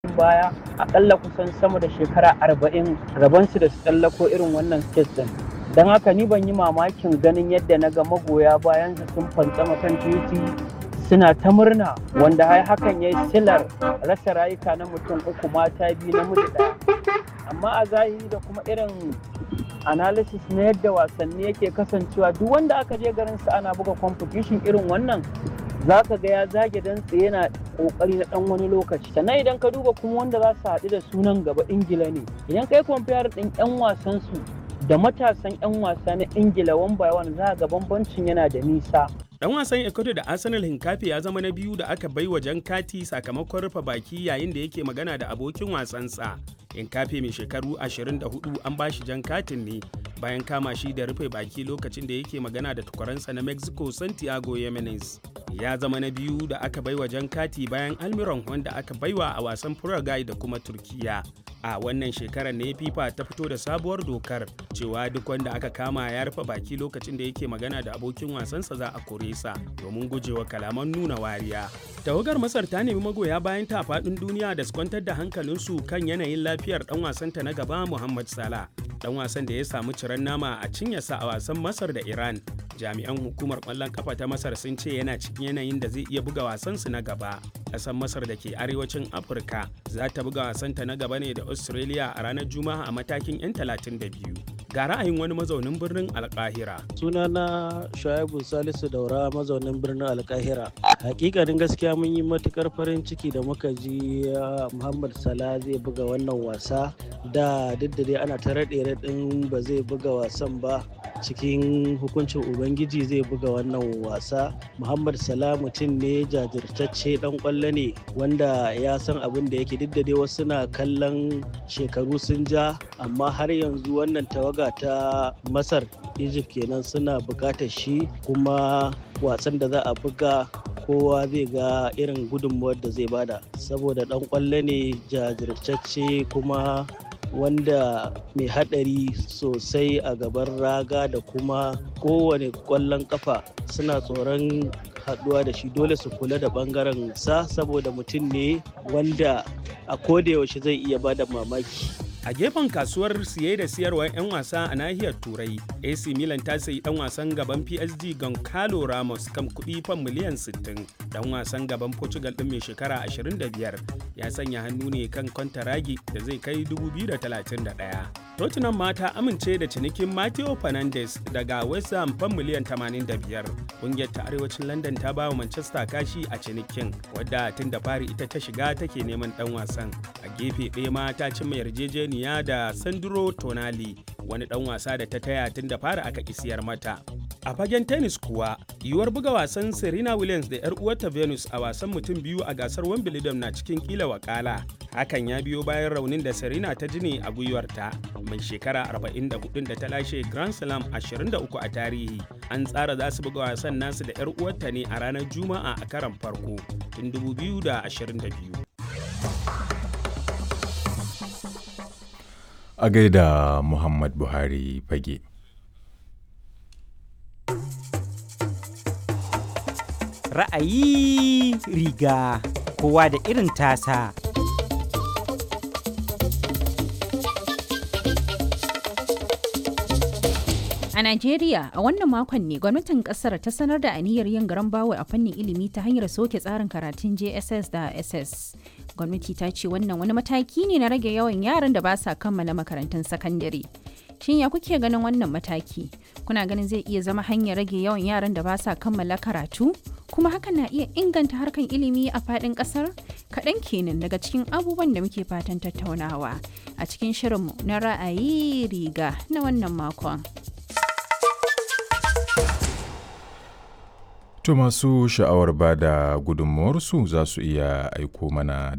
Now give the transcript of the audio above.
baya akalla kusan sama da shekara arba'in rabonsu da su tsallako irin wannan stage din don haka ni ban yi mamakin ganin yadda na ga magoya bayan su sun fantsama kan titi suna ta murna wanda har hakan ya yi silar rasa rayuka na mutum uku mata biyu na mutu ɗaya amma a zahiri da kuma irin analysis na yadda wasanni yake kasancewa duk wanda aka je garin sa ana buga competition irin wannan za ka ga ya zage dantse yana kokari na dan wani lokaci sannan idan ka duba kuma wanda za su haɗu da sunan gaba ingila ne idan kai compare din yan wasan su da matasan yan wasa na ingila one by one za ga bambancin yana da nisa Dan wasan Ecuador da Arsenal Hinkafi ya zama na biyu da aka bai wa jan kati sakamakon rufe baki yayin da yake magana da abokin wasansa. Hinkafi mai shekaru 24 an ba shi jan katin ne bayan kama shi da rufe baki lokacin da yake magana da tukwaransa na Mexico Santiago Jimenez. Ya zama na biyu da aka bai wa jan kati bayan Almiron wanda aka baiwa a wasan Paraguay da kuma Turkiya. A wannan shekarar ne FIFA ta fito da sabuwar dokar cewa duk wanda aka kama ya rufe baki lokacin da yake magana da abokin wasansa za a kore sa domin gujewa kalaman nuna wariya. Tawagar Masar ta nemi magoya bayan ta faɗin duniya da su kwantar da hankalinsu kan yanayin lafiyar ɗan wasanta na gaba Muhammad Salah. Ɗan wasan da ya samu ciran nama a cinyarsa a wasan Masar da Iran. Jami'an hukumar ƙwallon kafa ta Masar sun ce yana cikin yanayin da zai iya buga wasansu na gaba. Ƙasar Masar da ke arewacin Afirka za ta buga wasanta na gaba ne da Australia a ranar Juma'a a matakin 'yan 32. ga ra'ayin wani mazaunin birnin alkahira sunana shuaibu salisu daura mazaunin birnin alkahira hakikanin gaskiya mun yi matukar farin ciki da muka ji muhammad sala zai buga wannan wasa da duk da dai ana ta raɗe raɗin ba zai buga wasan ba cikin hukuncin ubangiji zai buga wannan wasa muhammad sala mutum ne jajirtacce dan kwallo ne wanda ya san abin da yake duk da dai wasu na kallon shekaru sun ja amma har yanzu wannan tawaga ta masar egypt kenan suna bukatar shi kuma wasan da za a buga kowa zai ga irin gudunmuwar da zai bada saboda dan kwallo ne jajirtacce kuma wanda mai hadari sosai a gaban raga da kuma kowane kwallon kafa suna tsoron haduwa da shi dole su kula da bangaren sa saboda mutum ne wanda a yaushe zai iya bada mamaki a gefen kasuwar siye da siyarwar 'yan wasa a nahiyar turai ac milan ta sayi dan wasan gaban psg goncalo ramos kan kudi fan miliyan 60 dan wasan gaban portugal din mai shekara 25 ya sanya hannu ne kan kwantaragi da zai kai 2031 tottenham ma ta amince da cinikin matteo fernandes daga west ham fan miliyan 85 kungiyar ta arewacin london ta ba wa manchester kashi a cinikin wadda tun da fari ita ta shiga take neman dan wasan a gefe ɗaya ma ta cimma yarjejeniya da sandro tonali wani dan wasa da ta taya tun da fara aka isiyar mata a fagen tennis kuwa yiwuwar buga wasan serena williams da yar uwarta venus a wasan mutum biyu a gasar wimbledon na cikin kila wakala hakan ya biyo bayan raunin da serena ta jini a gwiwarta mai shekara 44 da ta lashe grand slam 23 a tarihi an tsara za su buga wasan nasu da yar uwarta ne a ranar juma'a a karan farko tun 2022 a gaida Muhammad Buhari fage. Ra'ayi riga kowa da irin tasa. A Najeriya, a wannan makon ne gwamnatin kasar ta sanar da aniyar yin garan bawo a fannin ilimi ta hanyar soke tsarin karatun JSS da SS. Gwamnati ta ce wannan wani mataki ne na rage yawan yaran da ba sa kammala makarantun sakandare. Shin ya kuke ganin wannan mataki? Kuna ganin zai iya zama hanyar rage yawan yaran da ba sa kammala karatu? Kuma hakan na iya inganta harkan ilimi a faɗin ƙasar? Kaɗan kenan daga cikin abubuwan da muke fatan tattaunawa a cikin shirinmu na ra'ayi riga na wannan makon. To masu sha'awar ba da gudunmawarsu za su iya aiko mana